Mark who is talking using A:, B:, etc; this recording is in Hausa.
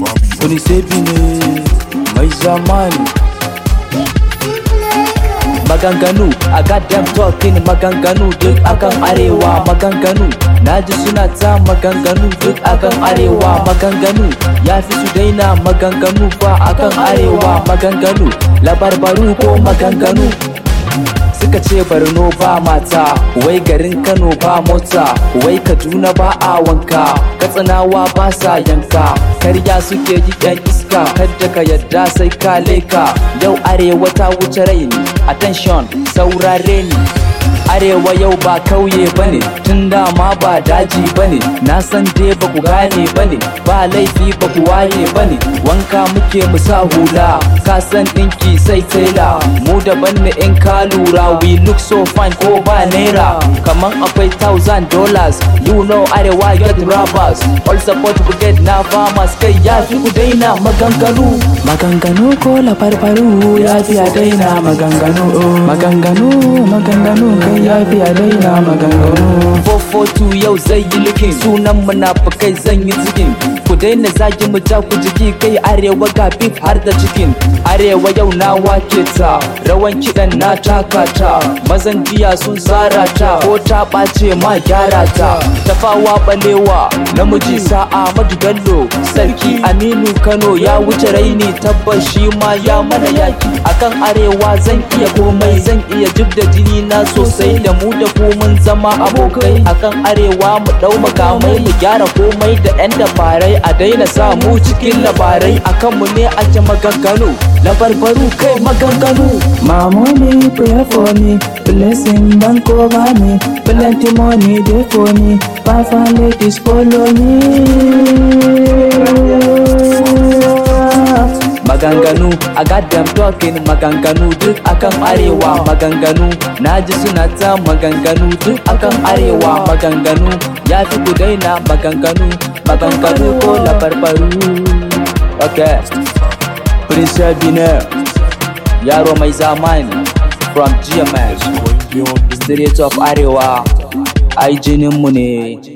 A: wani sebi ne mai zamani maganganu a goddamn talking maganganu duk akan arewa maganganu naji suna ta maganganu duk akan arewa maganganu ya fi su daina maganganu ba akan arewa maganganu labarbaru ko maganganu suka ce barno ba mata wai garin kano ba mota wai kaduna ba a wanka katsinawa ba sa yanka karya suke yi yan iska kadda ka yadda sai ka leka yau arewa ta wuce raini attention saurare ni arewa yau ba kauye bane tun dama ba daji bane na san dai ba ku gane bane ba laifi ba ku waye bane wanka muke mu sa hula ka san dinki sai tela mu daban ne in ka lura we look so fine ko ba naira kaman akwai thousand dollars you know arewa get rappers all support we get na farmers kai ya fi ku daina maganganu
B: maganganu ko labarbaru ya fi a daina maganganu maganganu maganganu kai ya fi a daina maganganu
A: 442 yau zai yi likin sunan munafukai zan yi zikin ku daina zagi mu ja ku jiki kai arewa ga beef har da cikin arewa yau na wake ta rawan kiɗan na taka ta mazan jiya sun tsara ta ko ta ɓace ma gyara ta tafawa balewa namiji sa'a madu bello sarki aminu kano ya wuce raini tabbas shi ma ya mana yaki akan arewa zan iya komai zan iya jib da jini na sosai da mu da ku mun zama abokai akan arewa mu dau makamai mu gyara komai da yan dabarai a daina sa mu cikin labarai akan mu ne ake maganganu labarbaru kai maganganu
B: Mamoni pray for me, blessing don't cover me, plenty money dey for me, five and ladies follow me.
A: maganganu a goddamn talking maganganu duk akan arewa maganganu naji suna ta maganganu duk akan arewa maganganu ya fi ku daina maganganu maganganu ko labarbaru okay prince Abiner yaro mai zamani from gms street of arewa ai jininmu ne